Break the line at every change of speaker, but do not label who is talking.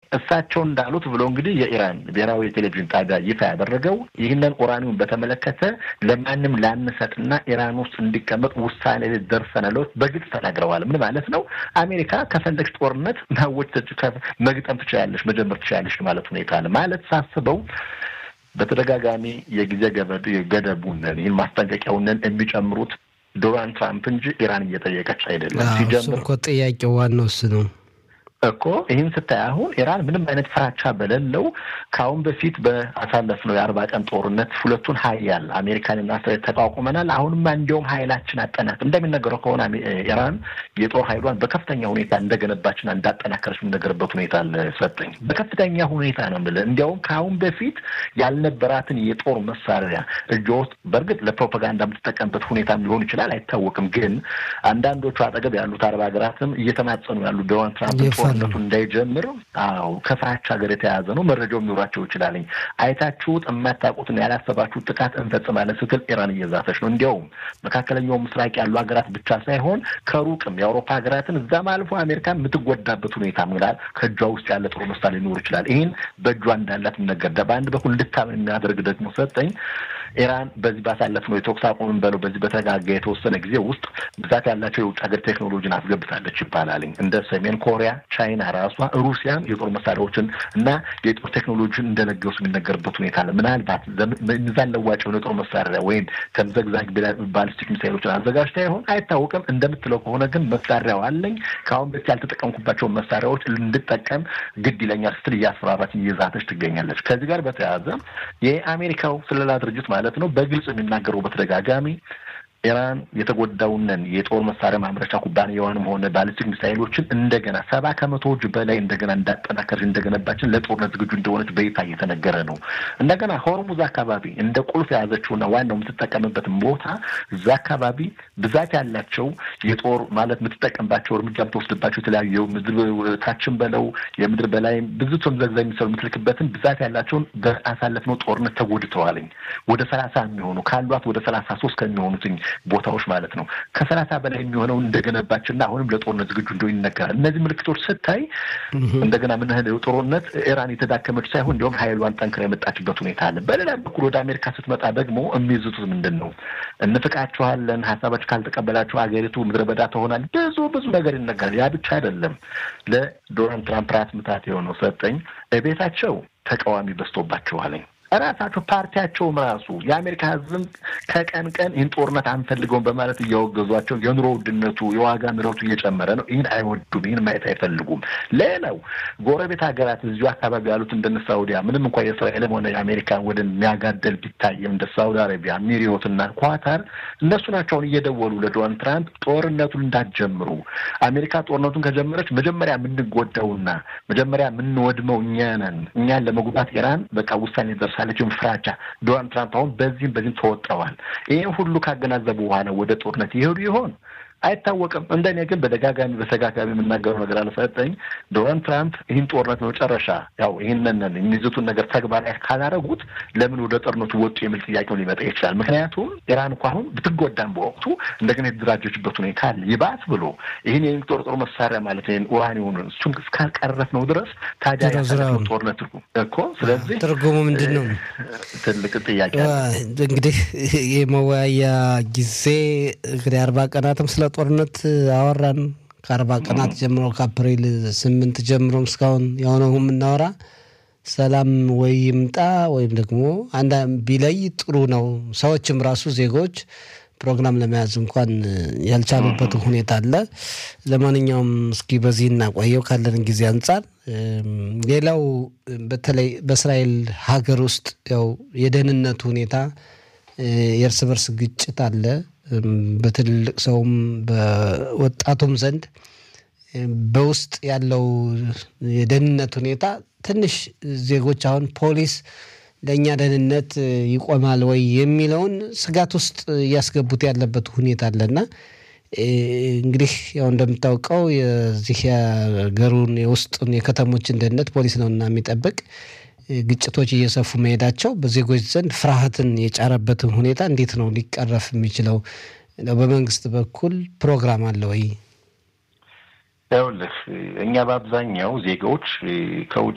እሳቸው እንዳሉት ብሎ እንግዲህ የኢራን ብሔራዊ የቴሌቪዥን ጣቢያ ይፋ ያደረገው ይህንን ኡራኒውን በተመለከተ ለማንም ላንሰጥና ኢራን ውስጥ እንዲቀመጥ ውሳኔ ደርሰናል በግልጽ ተናግረዋል። ምን ማለት ነው? አሜሪካ ከፈለግሽ ጦርነት ማወጅ መግጠም ትችላለሽ፣ መጀመር ትችላለሽ ማለት ሁኔታ አለ ማለት ሳስበው በተደጋጋሚ የጊዜ ገደቡንን ይህን ማስጠንቀቂያውንን የሚጨምሩት ዶናልድ ትራምፕ እንጂ ኢራን እየጠየቀች አይደለም። ሲጀምር
እኮ ጥያቄው ዋናው እሱ ነው
እኮ ይህን ስታይ አሁን ኢራን ምንም አይነት ፍራቻ በሌለው ከአሁን በፊት በአሳለፍነው የአርባ ቀን ጦርነት ሁለቱን ሀያል አሜሪካንና እስራኤል ተቋቁመናል። አሁንማ እንዲያውም ሀይላችን አጠናቅ እንደሚነገረው ከሆነ ኢራን የጦር ሀይሏን በከፍተኛ ሁኔታ እንደገነባችና እንዳጠናከረች የሚነገርበት ሁኔታ አለ። ሰጠኝ በከፍተኛ ሁኔታ ነው የምልህ። እንዲያውም ከአሁን በፊት ያልነበራትን የጦር መሳሪያ እጇ ውስጥ በእርግጥ ለፕሮፓጋንዳ የምትጠቀምበት ሁኔታም ሊሆን ይችላል፣ አይታወቅም። ግን አንዳንዶቹ አጠገብ ያሉት አረብ ሀገራትም እየተማጸኑ ያሉ ዶናልድ ትራምፕ ጦርነቱ እንዳይጀምር አዎ ከፍራቻ ሀገር የተያዘ ነው። መረጃው የሚኖራቸው ይችላልኝ አይታችሁት የማታውቁትን ያላሰባችሁት ጥቃት እንፈጽማለን ስትል ኢራን እየዛተች ነው። እንዲያውም መካከለኛው ምስራቅ ያሉ ሀገራት ብቻ ሳይሆን ከሩቅም የአውሮፓ ሀገራትን እዛም አልፎ አሜሪካ የምትጎዳበት ሁኔታ ምናል ከእጇ ውስጥ ያለ ጥሩ ምሳሌ ሊኖር ይችላል። ይህን በእጇ እንዳላት የሚነገር በአንድ በኩል እንድታምን የሚያደርግ ደግሞ ሰጠኝ ኢራን በዚህ ባሳለፍነው የተኩስ አቁም በለው በዚህ በተረጋጋ የተወሰነ ጊዜ ውስጥ ብዛት ያላቸው የውጭ ሀገር ቴክኖሎጂን አስገብታለች ይባላልኝ እንደ ሰሜን ኮሪያ ቻይና ራሷ ሩሲያም የጦር መሳሪያዎችን እና የጦር ቴክኖሎጂን እንደለገሱ የሚነገርበት ሁኔታ አለ። ምናልባት ሚዛን ለዋጭ የሆነ የጦር መሳሪያ ወይም ተምዘግዛግ ባሊስቲክ ሚሳይሎችን አዘጋጅታ ይሆን አይታወቅም። እንደምትለው ከሆነ ግን መሳሪያው አለኝ ከአሁን በፊት ያልተጠቀምኩባቸውን መሳሪያዎች እንድጠቀም ግድ ይለኛል ስትል እያስፈራራች እየዛተች ትገኛለች። ከዚህ ጋር በተያያዘ የአሜሪካው ስለላ ድርጅት ማለት ነው በግልጽ የሚናገረው በተደጋጋሚ ኢራን የተጎዳውንን የጦር መሳሪያ ማምረቻ ኩባንያዋንም ሆነ ባሊስቲክ ሚሳይሎችን እንደገና ሰባ ከመቶዎች በላይ እንደገና እንዳጠናከረች እንደገነባችን ለጦርነት ዝግጁ እንደሆነች በይፋ እየተነገረ ነው። እንደገና ሆርሙዝ አካባቢ እንደ ቁልፍ የያዘችውና ዋናው የምትጠቀምበትን ቦታ እዛ አካባቢ ብዛት ያላቸው የጦር ማለት የምትጠቀምባቸው እርምጃ የምትወስድባቸው የተለያዩ ምድር ታችን በለው የምድር በላይ ብዙ ተምዘግዛ የሚሰሩ የምትልክበትን ብዛት ያላቸውን በአሳለፍነው ጦርነት ተጎድተዋልኝ ወደ ሰላሳ የሚሆኑ ካሏት ወደ ሰላሳ ሶስት ከሚሆኑትኝ ቦታዎች ማለት ነው። ከሰላሳ በላይ የሚሆነውን እንደገነባችና አሁንም ለጦርነት ዝግጁ እንደሆነ ይነገራል። እነዚህ ምልክቶች ስታይ እንደገና ምን ያህል ጦርነት ኢራን የተዳከመች ሳይሆን እንዲሁም ሀይሏን ጠንክራ የመጣችበት ሁኔታ አለ። በሌላ በኩል ወደ አሜሪካ ስትመጣ ደግሞ የሚይዙት ምንድን ነው? እንፍቃችኋለን፣ ሀሳባችሁ ካልተቀበላችሁ ሀገሪቱ ምድረ በዳ ትሆናል። ብዙ ብዙ ነገር ይነገራል። ያ ብቻ አይደለም። ለዶናልድ ትራምፕ ራስ ምታት የሆነው ሰጠኝ ቤታቸው ተቃዋሚ በዝቶባቸዋለኝ ራሳቸው ፓርቲያቸውም ራሱ የአሜሪካ ሕዝብም ከቀን ቀን ይህን ጦርነት አንፈልገውም በማለት እያወገዟቸው የኑሮ ውድነቱ የዋጋ ንረቱ እየጨመረ ነው። ይህን አይወዱም። ይህን ማየት አይፈልጉም። ሌላው ጎረቤት ሀገራት እዚሁ አካባቢ ያሉት እንደነ ሳውዲያ ምንም እንኳ የእስራኤልም ሆነ የአሜሪካን ወደ የሚያጋደል ቢታይም እንደ ሳውዲ አረቢያ፣ ሚሪዮትና ኳታር እነሱ ናቸውን እየደወሉ ለዶናልድ ትራምፕ ጦርነቱን እንዳትጀምሩ፣ አሜሪካ ጦርነቱን ከጀመረች መጀመሪያ የምንጎዳውና መጀመሪያ የምንወድመው እኛ ነን። እኛን ለመጉዳት ኢራን በቃ ውሳኔ ደርሳ ሳለችውን ፍራቻ ዶናልድ ትራምፕ አሁን በዚህም በዚህም ተወጥረዋል። ይህን ሁሉ ካገናዘቡ በኋላ ወደ ጦርነት ይሄዱ ይሆን አይታወቅም። እንደኔ ግን በደጋጋሚ በተጋጋሚ የምናገረው ነገር አልሰጠኝ ዶናልድ ትራምፕ ይህን ጦርነት መጨረሻ ያው ይህንን የሚይዙትን ነገር ተግባራዊ ካላረጉት ለምን ወደ ጦርነቱ ወጡ የሚል ጥያቄውን ሊመጣ ይችላል። ምክንያቱም ኢራን እኮ አሁን ብትጎዳም በወቅቱ እንደገና የተደራጀችበት ሁኔታ አለ። ይባስ ብሎ ይህን የሚጦር ጦር መሳሪያ ማለት ይህን ኡራኒውን እሱን እስካልቀረፍ ነው ድረስ ታዲያ ያሳለፍነው ጦርነት እኮ ስለዚህ
ትርጉሙ ምንድን ነው?
ትልቅ ጥያቄ
እንግዲህ የመወያያ ጊዜ እንግዲህ አርባ ቀናትም ስለ ጦርነት አወራን። ከአርባ ቀናት ጀምሮ ከአፕሪል ስምንት ጀምሮም እስካሁን የሆነው የምናወራ ሰላም ወይ ይምጣ ወይም ደግሞ አንዳ ቢለይ ጥሩ ነው። ሰዎችም ራሱ ዜጎች ፕሮግራም ለመያዝ እንኳን ያልቻሉበት ሁኔታ አለ። ለማንኛውም እስኪ በዚህ እናቆየው ካለን ጊዜ አንጻር። ሌላው በተለይ በእስራኤል ሀገር ውስጥ ያው የደህንነቱ ሁኔታ የእርስ በርስ ግጭት አለ። በትልልቅ ሰውም በወጣቱም ዘንድ በውስጥ ያለው የደህንነት ሁኔታ ትንሽ ዜጎች አሁን ፖሊስ ለእኛ ደህንነት ይቆማል ወይ የሚለውን ስጋት ውስጥ እያስገቡት ያለበት ሁኔታ አለና እንግዲህ ያው እንደምታውቀው የዚህ የሀገሩን የውስጡን የከተሞችን ደህንነት ፖሊስ ነውና የሚጠብቅ ግጭቶች እየሰፉ መሄዳቸው በዜጎች ዘንድ ፍርሃትን የጫረበትን ሁኔታ እንዴት ነው ሊቀረፍ የሚችለው? በመንግስት በኩል ፕሮግራም አለ ወይ?
ይኸውልህ እኛ በአብዛኛው ዜጎች ከውጭ